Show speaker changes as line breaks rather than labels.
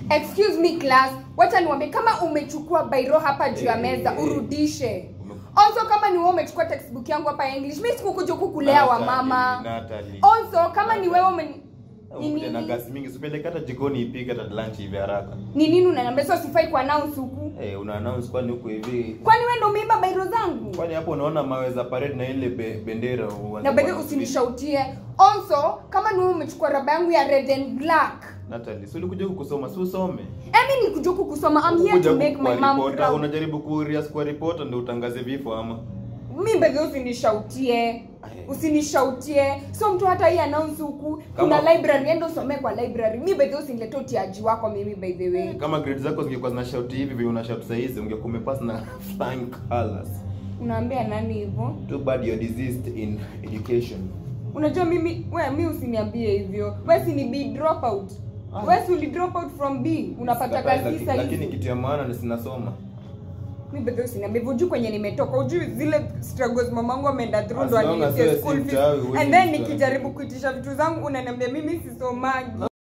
excuse me class wacha niwambie kama umechukua bairo hapa juu ya
Eh,
meza
eh,
urudishe
Ume-
also kama ni wewe umechukua textbook yangu hapa ya english mi sikukuja kukulea wa
Natalie,
mama
Natalie.
also kama ni wewe ume ni
Unakuja na
nini
gasi mingi usipeleke hata jikoni ipike hata lunch hivi haraka
ni nini unaniambia sio sifai kwa announce huku
eh una announce kwani huko hivi
kwani wewe ndio umeiba bairo zangu
kwani hapo unaona mawe za parade na ile be, bendera uanze
na bado
kuwa-
usinishautie also kama ni wewe umechukua raba yangu ya red and black
Natalie si ulikuja huku kusoma si usome
emi nikuja huku kusoma i'm here
Ukuja
to
huku
make
kwa
my mom
reporter,
proud
unajaribu kurias kwa reporter ndio utangaze vifo ama
mi bedhi usinishautie usinishautie so mtu hata hii announce huku kuna
Kama-
library enda usomee kwa library mi bedhi usinilete utiaji wako mimi by the way
kama grade zako zingekuwa zina shout hivi vile una shout saizi ungekuwa umepass na flying colors
unaambia nani hivyo
too bad you're diseased in education
unajua mimi we mi usiniambie hivyo we si ni b drop out
Ah.
we si uli drop out from b unapata
Sikatai,
kazi
laki-
sasa
lakini
hivi
kitu ya maana ni sinasoma
mi bedhi usiniambie hivyo ujui kwenye nimetoka ujui zile struggles mamangu ameenda through ndo
As long as
alilipia
wewe si
school fees
mchawi, huwezi
and then
kujua.
nikijaribu kuitisha vitu zangu unaniambia mimi sisomaji